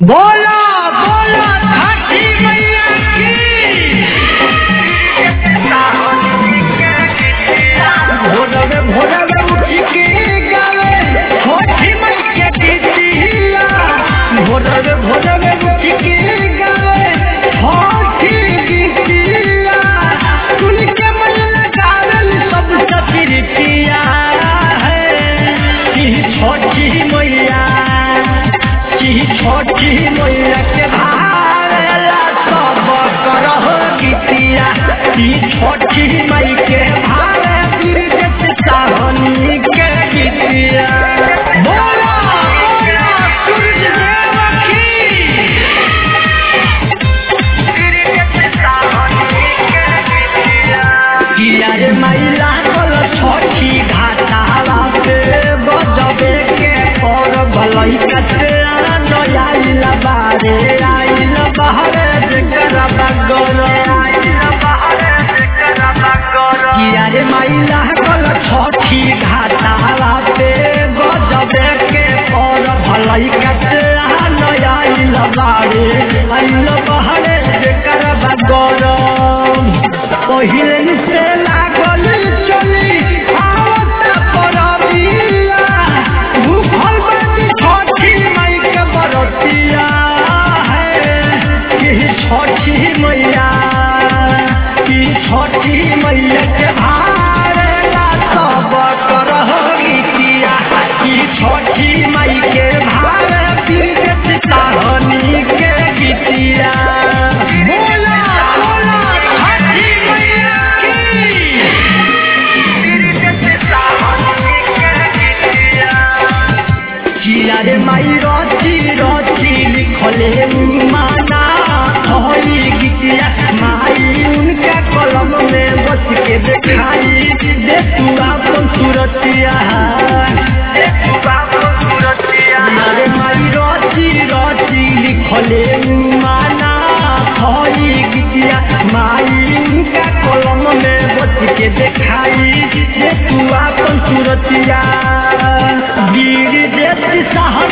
बोला बोला छठी मैया की भोरवे भोरवे उठ के गावे छठी मैया की दिया भोरवे भोरवे उठ के गावे छठी की दिया सुन के मन लगावल सब सतिर पिया है कि छठी मैया की छोटी मैया के भारेला सब करह गीतिया की छोटी मई के भारे बिरजत साहनी के गीतिया बोला बोला सूरज देव की किया रे मैला कल छोटी घाटावा पे बजबे के पर भलई कते आइल बारे आइल बहरे जेकर बगर किया रे मैला कल छोटी घाटावा पे बजबे के पर भलई कते आइल बारे आइल बहरे जेकर बगर पहिले से लागल चली आवत परबिया भूखल बानी छठी मई के बरतिया है कि छठी मैया कि छठी मैया के भारेला सब करह गीतिया कि छठी मई के भारे बिरजत साहनी के गीतिया बोला बोला छठी मैया की किया रे माई रची रची लिखले माना होई गीतिया माई उनका कलम में बच के देखाई दे तू अपन सूरतिया रे माई रची रची लिखले माना होई गीतिया माई उनका कलम में बच के देखाई दे तू अपन सूरतिया गिर देती सहन